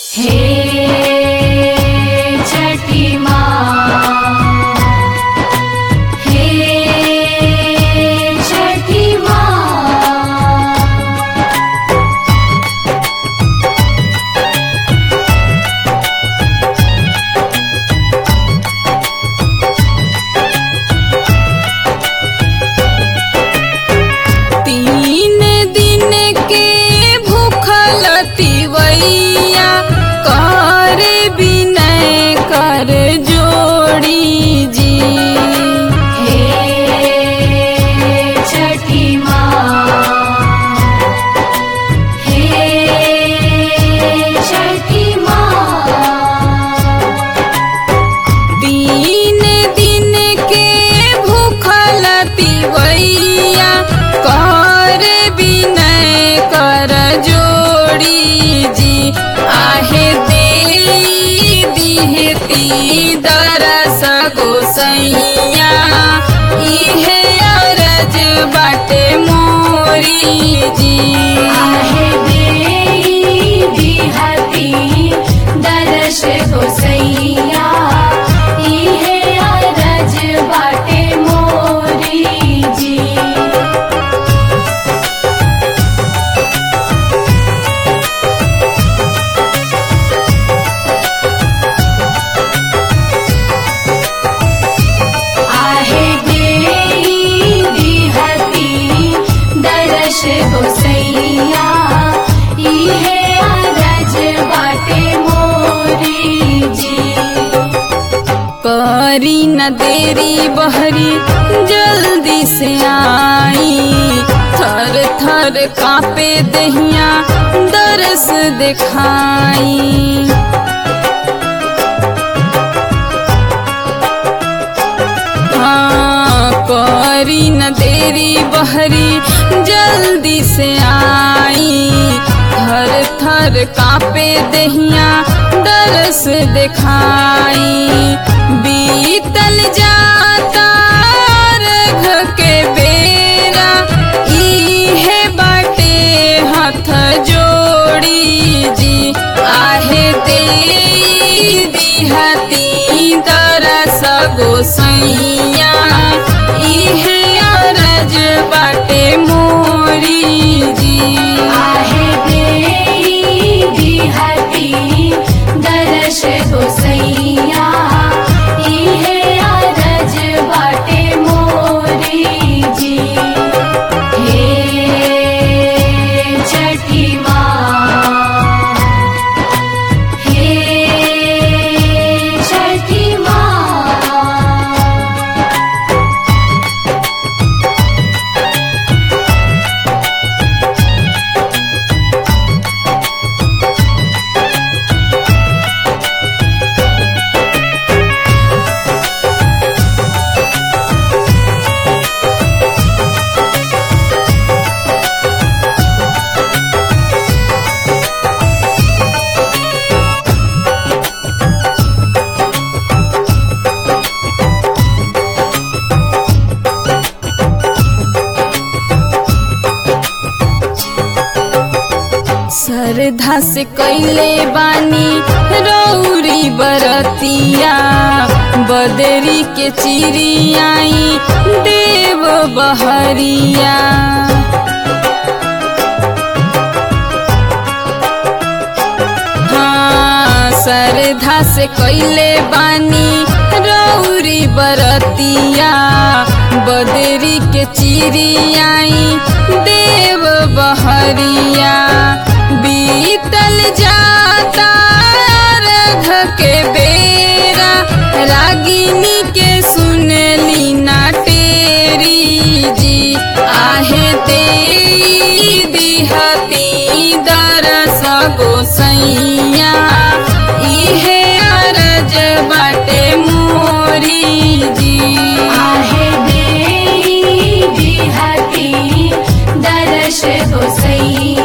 हे छठी माँ हे छठी माँ तीन दिन के भूखल तिवैया कर विनय कर जोड़ी जी हे छठी माँ हे छठी माँ तीन दिन के भूखल तिवैया कर विनय कर जोड़ी जी आहे दे दिहती दरस गोसैया इहे अरज बाटे मोरी जी आहे देई दिहती दरश गोसैया इहे अरज बाटे मोरी जी आहे देई दिहती दरश गोसैया इहे अरज बाटे मोरी जी करी न देरी बहरी जल्दी से आई थर थर कापे दहिया दरस दिखाई हाँ करी न देरी बहरी जल्दी से आई थर थर कापे दहिया दरस दिखाई बीतल जाता अर्घ के बेरा इहे बाटे हाथ जोड़ी जी आहे दे दिहती दरस गोसैया इहे अरज बाटे मोरी जी आहे देई दिहती दरश गोसैया इहे अरज बाटे मोरी जी हे छठी माँ हे छठी माँ श्रद्धा से कैले बानी रौरी बरतिया बदरी के चिड़ियाई देव बहरिया हाँ श्रद्धा से कैले बानी रौरी बरतिया बदरी के चिड़ियाई देव बहरिया बीतल जाता अर्घ के बेरा रागिनी के सुनली ना टेरी जी आहे ते दिहती दरस गोसैया इहे अरज बाटे मोरी जी आहे देई दिहती दरश गोसैया